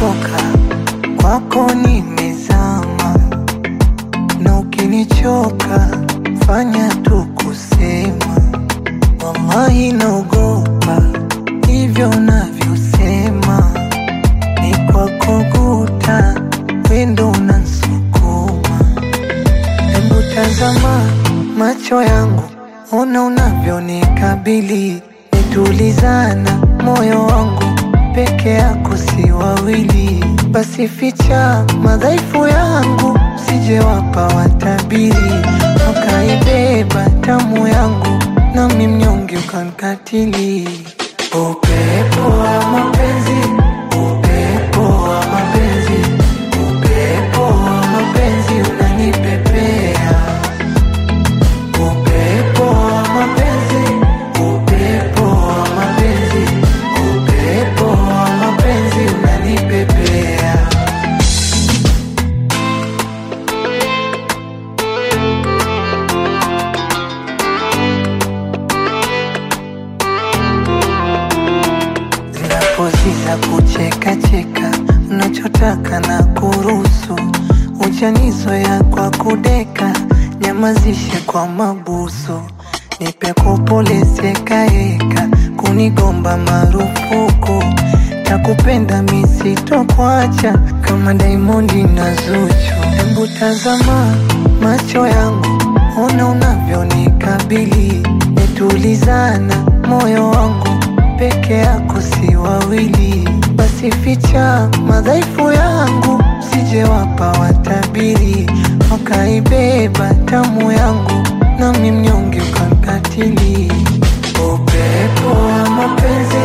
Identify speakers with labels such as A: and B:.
A: nimechoka kwako, nimezama na ukinichoka fanya tu kusema, wallahi naogopa hivyo navyosema, ni kwako guta wendo unansukuma. Hebu tazama macho yangu, ona unavyonikabili, nitulizana moyo wangu peke yako si wawili, basi ficha madhaifu yangu, sijewapa watabiri, ukaibeba tamu yangu, nami mnyonge ukankatili. Upepo wa mapenzi, upepo wa mapenzi, upepo wa mapenzi unanipepea. Upepo wa mapenzi, upepo wa mapenzi, upepo wa mapenzi unanipepea. Zinapoziza kucheka cheka, unachotaka na kuruhusu, uchanizoya kwa kudeka, nyamazishe kwa mabusu, nipe kupolezekaeka, kunigomba marufuku, takupenda misitokuacha kama Diamondi na Zuchu. Hebu tazama macho yangu, ona unavyonikabili, nitulizana moyo wangu peke yako si wawili, basi ficha madhaifu yangu, sijewapa watabiri, wakaibeba tamu yangu, nami mnyonge ukankatili. Upepo wa mapenzi